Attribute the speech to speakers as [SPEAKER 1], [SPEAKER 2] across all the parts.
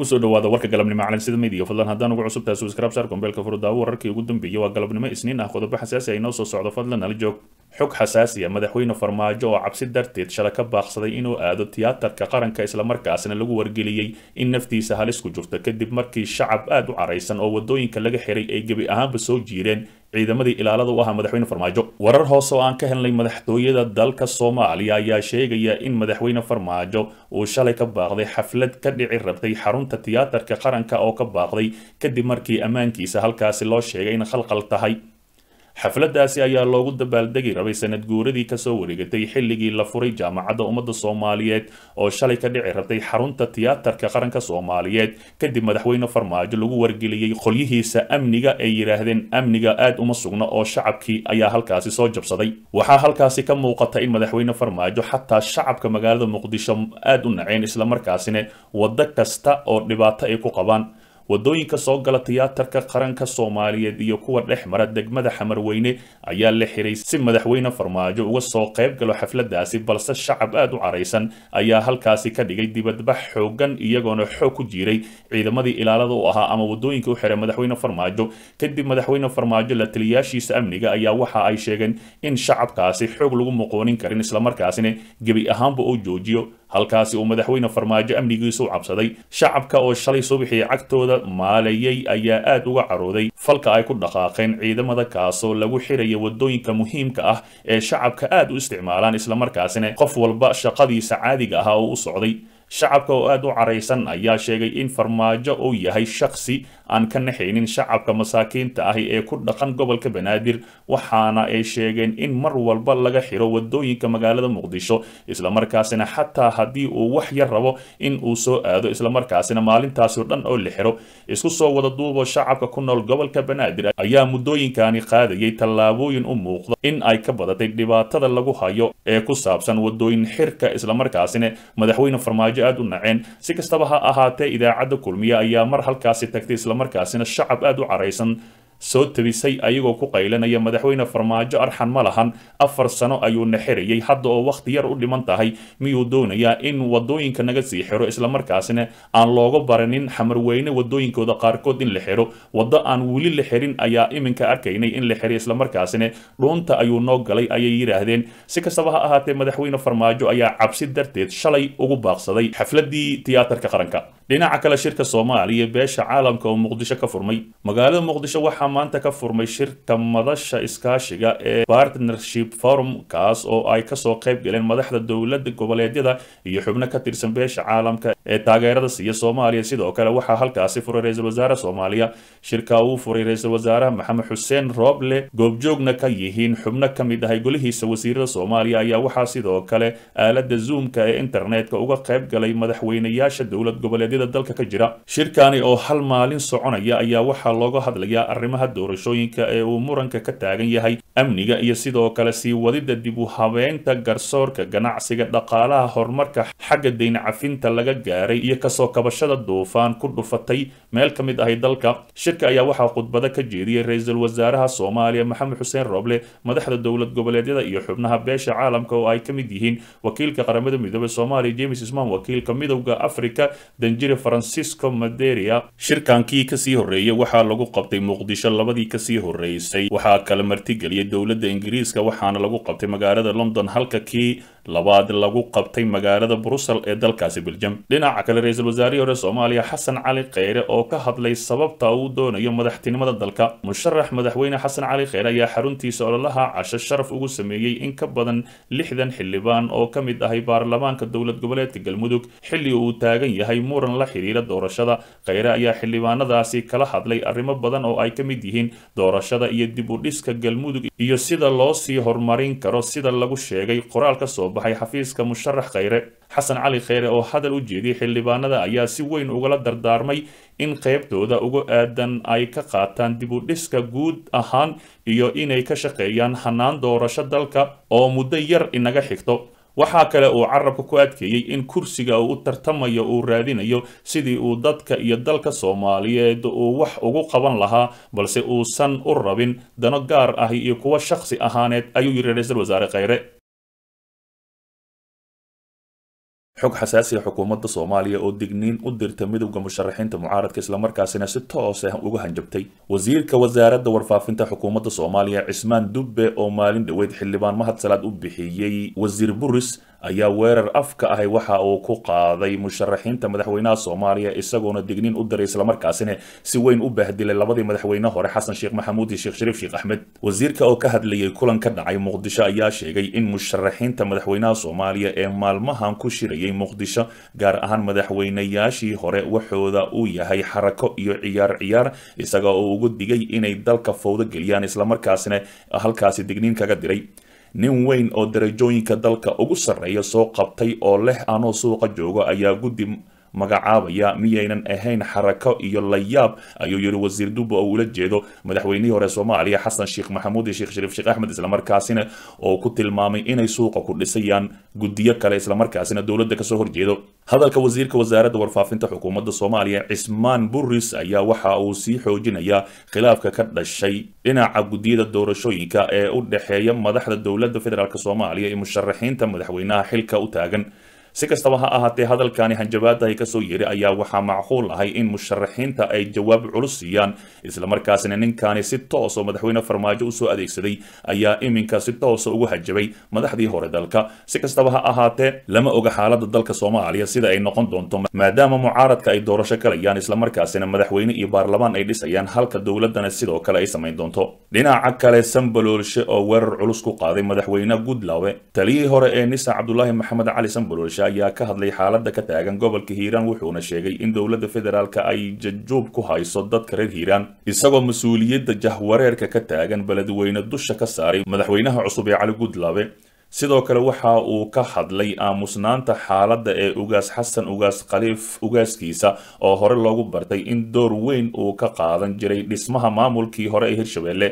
[SPEAKER 1] kusoo dhawaada warka galabnimo calansida media fadlan haddaan ugu cusub tahay subscribe saar kombeelka furdaawo wararkii ugu dambeeyay waa galabnimo isniin ah qodobo xasaasi ay noo soo socdo fadlan nala joog xog xasaasi ah madaxweyne farmaajo oo cabsi darteed shala ka baaqsaday inuu aado tiyaatarka qaranka islamarkaasna lagu wargeliyey in naftiisa halis ku jirto kadib markii shacab aad u caraysan oo wadooyinka laga xiray ay gebi ahaanba soo jiireen ciidamadii ilaalada u ahaa madaxweyne farmaajo warar hoose oo aan ka helnay madaxtooyada dalka soomaaliya ayaa sheegaya in madaxweyne farmaajo uu shalay ka baaqday xaflad ka dhici rabtay xarunta tiyaatarka qaranka oo ka baaqday kadib markii ammaankiisa halkaasi loo sheegay in khalqal tahay xafladaasi ayaa loogu dabaaldegi rabay sanad guuradii kasoo wareegatay xilligii la furay jaamacadda ummadda soomaaliyeed oo shalay ka dhici rabtay xarunta tiyaatarka qaranka soomaaliyeed kadib madaxweyne farmaajo lagu wargeliyey qolyihiisa amniga ay yidhaahdeen amniga aad uma sugna oo shacabkii ayaa halkaasi soo jabsaday waxaa halkaasi ka muuqata in madaxweyne farmaajo xataa shacabka magaalada muqdisho aad u naceen islamarkaasina waddo kasta oo dhibaato ay ku qabaan wadooyinka soo gala tiyaatarka qaranka soomaaliyeed iyo kuwa dhex mara degmada xamarweyne ayaa la xiray si madaxweyne farmaajo uga soo qayb galo xafladaasi balse shacab aad u caraysan ayaa halkaasi ka dhigay dibadbax xoogan iyagoona xoog ku jiiray ciidamadii ilaalada u ahaa ama wadooyinka u xiray madaxweyne farmaajo kadib madaxweyne farmaajo la taliyaashiisa amniga ayaa waxa ay sheegeen in shacabkaasi xoog lagu muqoonin karin islamarkaasina gebi ahaanba uu joojiyo halkaasi uu madaxweyne farmaajo amnigiisa u cabsaday shacabka oo shalay subaxii cagtooda maalayay ayaa aad uga carooday falka ay ku dhaqaaqeen ciidamada kaasoo lagu xiraya wadooyinka muhiimka ah ee shacabka aad u isticmaalaan islamarkaasina qof walba shaqadiisa caadiga ahaa oo u socday shacabka oo aad u caraysan ayaa sheegay in farmaajo uu yahay shaksi aan ka naxaynin shacabka masaakiinta ahi ee ku dhaqan gobolka banaadir waxaana ay sheegeen in mar walba laga xiro wadooyinka magaalada muqdisho islamarkaasina xataa haddii uu wax yar rabo in uu soo aado islamarkaasina maalintaasi o dhan oo la xiro isku soo wada duubo shacabka ku nool gobolka banaadir ayaa muddooyinkani qaadayay tallaabooyin u muuqda in ay ka badatay dhibaatada lagu hayo ee ku saabsan wadooyin xirka islamarkaasina madaxweyne farmaajo aad u naceen si kastaba ha ahaatee idaacadda kulmiye ayaa mar halkaasi tagtay islamarkaasina shacab aad u caraysan soo tabisay ayagoo ku qaylanaya madaxweyne farmaajo arxan ma lahan afar sano ayuu na xirayay hadda oo wakhti yar u dhiman tahay miyuu doonayaa in wadooyinka naga sii xiro islamarkaasina aan looga baranin xamarweyne wadooyinkooda qaarkood in la xiro waddo aan weli la xirin ayaa iminka arkaynay in la xiray islamarkaasina dhuunta ayuu noo galay ayay yidhaahdeen si kastaba ha ahaatee madaxweyne farmaajo ayaa cabsi darteed shalay ugu baaqsaday xafladii tiyaatarka qaranka dhinaca kale shirka soomaaliya beesha caalamka oo muqdisho ka furmay magaalada muqdisho waxaa maanta ka furmay shirka madasha iskaashiga ee partnership forum kaas oo ay kasoo qayb galeen madaxda dowlada goboleedyada iyo xubno ka tirsan beesha caalamka ee taageerada siiya soomaaliya sidoo kale waxaa halkaasi furay ra-iisul wasaare soomaaliya shirka uu furay ra-iisul wasaaraha maxamed xuseen rooble goobjoogna ka yihiin xubno ka mid ahay golihiisa wasiirada soomaaliya ayaa waxaa sidoo kale aalada zoomka ee internetka uga qayb galay madaxweynayaasha dowlad goboleedyada dalka ka jira shirkani oo hal maalin soconaya ayaa waxaa looga hadlayaa arrimaha doorashooyinka ee uu muranka ka taagan yahay amniga iyo sidoo kale sii wadida dib u habeynta garsoorka ganacsiga dhaqaalaha horumarka xagga dayn cafinta laga gaaray iyo kasoo kabashada duufaan ku dhufatay meel ka mid ahay dalka shirka ayaa waxaa khudbado ka jeediyey ra-iisul wasaaraha soomaaliya maxamed xuseen roble madaxda dowlad goboleedyada iyo xubnaha beesha caalamka oo ay ka mid yihiin wakiilka qaramada midoobey soomaaliya james ismaan wakiilka midowda africa danjire francisco maderia shirkankii kasii horreeyey waxaa lagu qabtay muqdisho labadii kasii horreysay waxaa kala martigeliyay dowladda ingiriiska waxaana lagu qabtay magaalada london halka kii labaad lagu qabtay magaalada brussel ee dalkaasi beljam dhinaca kale ra-iisul wasaarihii hore soomaaliya xasan cali kheyre oo ka hadlay sababta uu doonayo madaxtinimada dalka musharax madaxweyne xasan cali kheyre ayaa xaruntiisa ololaha casho sharaf ugu sameeyey in ka badan lixdan xildhibaan oo ka mid ahay baarlamaanka dowlad goboleedka galmudug xilli uu taagan yahay muran la xiriira doorashada kheyre ayaa xildhibaanadaasi kala hadlay arrimo badan oo ay ka mid yihiin doorashada iyo dib u dhiska galmudug iyo sida loo sii horumarin karo sida lagu sheegay qoraal ka soo baxay xafiiska musharax kheyre xasan cali kheyre oo hadal u jeediyey xildhibaanada ayaa si weyn ugala dardaarmay in qaybtooda uga aadan ay ka qaataan dib u dhiska guud ahaan iyo inay ka shaqeeyaan hanaan doorasho dalka oo muddo yar inaga xigto waxaa kale uu carabka ku adkeeyey in kursiga uu u tartamayo uu raadinayo sidii uu dadka iyo dalka soomaaliyeed uu wax ugu qaban lahaa balse uusan u rabin dano gaar ah iyo kuwo shakhsi ahaaneed ayuu yidhi ra-iisul wasaare kheyre xog xasaasiga xukuumadda soomaaliya oo digniin u dirta midowda musharaxiinta mucaaradka islamarkaasina si toos ah uga hanjabtay wasiirka wasaaradda warfaafinta xukuumadda soomaaliya cismaan dubbe oo maalin dhoweyd xildhibaan mahad salaad u bixiyey wasiir buris ayaa weerar afka ahay waxa uu ku qaaday musharaxiinta madaxweynaha soomaaliya isagoona digniin u diray islamarkaasina si weyn u baahdilay labadii madaxweyne hore xasan sheekh maxamuud iyo sheekh shariif sheekh axmed wasiirka oo ka hadlayay kulan ka dhacay muqdisho ayaa sheegay in musharaxiinta madaxweynaha soomaaliya ee maalmahan ku shirayay muqdisho gaar ahaan madaxweynayaashii hore waxooda uu yahay xarako iyo ciyaar ciyaar isaga oo ugu digay inay dalka fowdo geliyaan islamarkaasina halkaasi digniin kaga diray nin weyn oo darajooyinka dalka ugu sarreeya soo qabtay oo leh anoo suuqa joogo ayaa guddi magacaabaya miyaynan ahayn xarako iyo layaab ayuu yidhi wasiir dubbe oo ula jeedo madaxweynihii hore soomaaliya xasan sheekh maxamuud iyo sheekh shariif sheekh axmed islamarkaasina oo ku tilmaamay inay suuqa ku dhisayaan guddiyo kale islamarkaasina dowladda kasoo horjeedo hadalka wasiirka wasaaradda warfaafinta xukuumadda soomaaliya cismaan buris ayaa waxa uu sii xoojinayaa khilaafka ka dhashay dhinaca guddiyada doorashooyinka ee u dhexeeya madaxda dowladda federaalk soomaaliya iyo musharaxiinta madaxweynaha xilka u taagan si kastaba ha ahaatee hadalkani hanjabaadahay kasoo yiri ayaa waxaa macquul ahay in musharaxiinta ay jawaab culus siiyaan islamarkaasina ninkani si toos oo madaxweyne farmaajo usoo adeegsaday ayaa iminka si toosa ugu hajabay madaxdii hore dalka si kastaba ha ahaatee lama oga xaalada dalka soomaaliya sida ay noqon doonto maadaama mucaaradka ay doorasho galayaan islamarkaasina madaxweyne iyo baarlamaan ay dhisayaan halka dowladana sidoo kale ay samayn doonto dhinaca kale sambaloolshe oo weerar culus ku qaaday madaxweyne goodlawe taliyihii hore ee nisa cabdulaahi maxamed cali sambaloolshe ayaa ka hadlay xaalada ka taagan gobolka hiiraan wuxuuna sheegay in dowladda federaalka ay jajuub ku hayso dadka reer hiiraan isagoo mas-uuliyadda jahwareerka ka taagan beledweyne dusha ka saaray madaxweynaha cusub ee cali goodlawe sidoo kale waxa uu ka hadlay aamusnaanta xaaladda ee ugaas xasan ugaas khaliif ugaaskiisa oo hore loogu bartay in door weyn uu ka qaadan jiray dhismaha maamulkii hore ee hirshabelle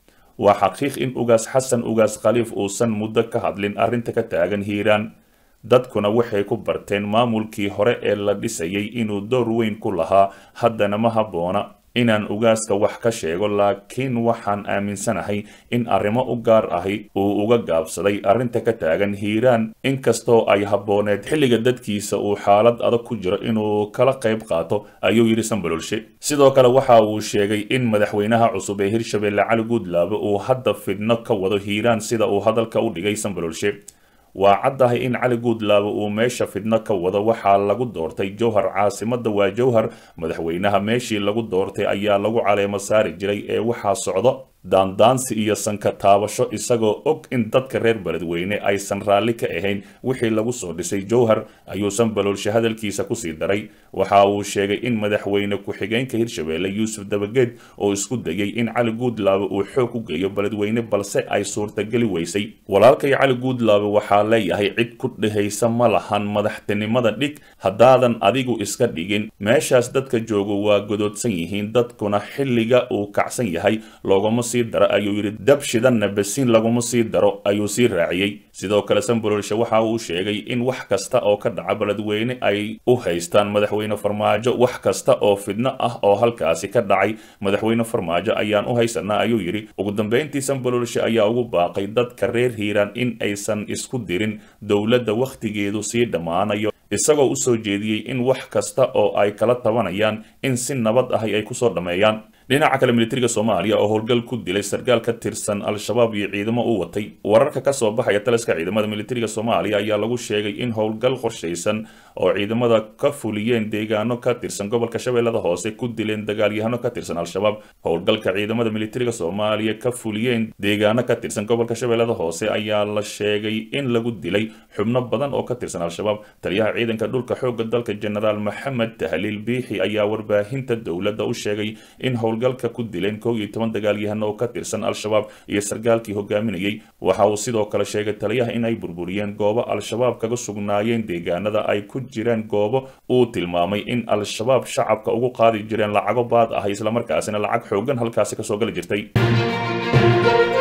[SPEAKER 1] waa xaqiiq in ugaas xasan ugaas khaliif uusan muddo ka hadlin arrinta ka taagan hiiraan dadkuna waxay ku barteen maamulkii hore ee la dhisayay inuu door weyn ku lahaa haddana ma habboona inaan ugaaska wax ka sheego laakiin waxaan aaminsanahay in arrimo u gaar ahi uu uga gaabsaday arrinta ka taagan hiiraan inkastoo ay habbooneed xilliga dadkiisa uu xaalad adag ku jiro inuu kala qayb qaato ayuu yidhi sambaloolshe sidoo kale waxa uu sheegay in madaxweynaha cusub ee hirshabelle cali guudlaabe uu hadda fidno ka wado hiiraan sida uu hadalka u dhigay sambaloolshe waa caddahay in cali guudlaabe uu meesha fidno ka wado waxaa lagu doortay jowhar caasimadda waa jowhar madaxweynaha meeshii lagu doortay ayaa lagu caleemo saari jiray ee waxaa socdo daandaansi iyo sanka taabasho isagoo og in dadka reer beledweyne aysan raalli ka ahayn wixii lagu soo dhisay jowhar ayuu sambaloolshe hadalkiisa kusii daray waxa uu sheegay in madaxweyne ku-xigeenka hirshabelle yuusuf dabageed oo isku dayay in cali guudlaabe uu xoog u geeyo beledweyne balse ay suurtageli weysay walaalkay cali guudlaabe waxaa leeyahay cid ku dhehaysa ma lahan madaxtinimada dhig haddaadan adigu iska dhigin meeshaas dadka joogo waa godoodsan yihiin dadkuna xilliga uu kacsan yahay loogama sii daro ayuu yidhi dab shidanna basiin laguma sii daro ayuu sii raaciyey sidoo kale sambaloolshe waxa uu sheegay in wax kasta oo ka dhaca beledweyne ay u haystaan madaxweyne farmaajo wax kasta oo fidno ah oo halkaasi ka dhacay madaxweyne farmaajo ayaan u haysanaa ayuu yidhi ugu dambeyntii sambaloolshe ayaa ugu baaqay dadka reer hiiraan in aysan isku dirin dowladda wakhtigeedu sii dhammaanayo isagoo u soo jeediyey in wax kasta oo ay kala tabanayaan in si nabad ahi ay kusoo dhammeeyaan dhinaca kale militariga soomaaliya oo howlgal ku dilay sarkaal ka tirsan al-shabaab iyo ciidamo u watay wararka kasoo baxaya taliska ciidamada militariga soomaaliya ayaa lagu sheegay in howlgal qorshaysan oo ciidamada ka fuliyeen deegaano ka tirsan gobolka shabeellada hoose ku dileen dagaalyahano ka tirsan al-shabaab howlgalka ciidamada militariga soomaaliya ka fuliyeen deegaano ka tirsan gobolka shabeellada hoose ayaa la sheegay in lagu dilay xubno badan oo ka tirsan al-shabaab taliyaha ciidanka dhulka xoogga dalka genaraal maxamed tahliil biixi ayaa warbaahinta dowladda u sheegay in howlgalka ku dileen kow iyo toban dagaalyahano oo ka tirsan al-shabaab iyo sarkaalkii hogaaminayay waxa uu sidoo kale sheegay taliyaha in ay burburiyeen goobo al-shabaab kaga sugnaayeen deegaanada ay ku jireen goobo uu tilmaamay in al-shabaab shacabka ugu qaadi jireen lacago baad ah islamarkaasina lacag xoogan halkaasi kasoo gali jirtay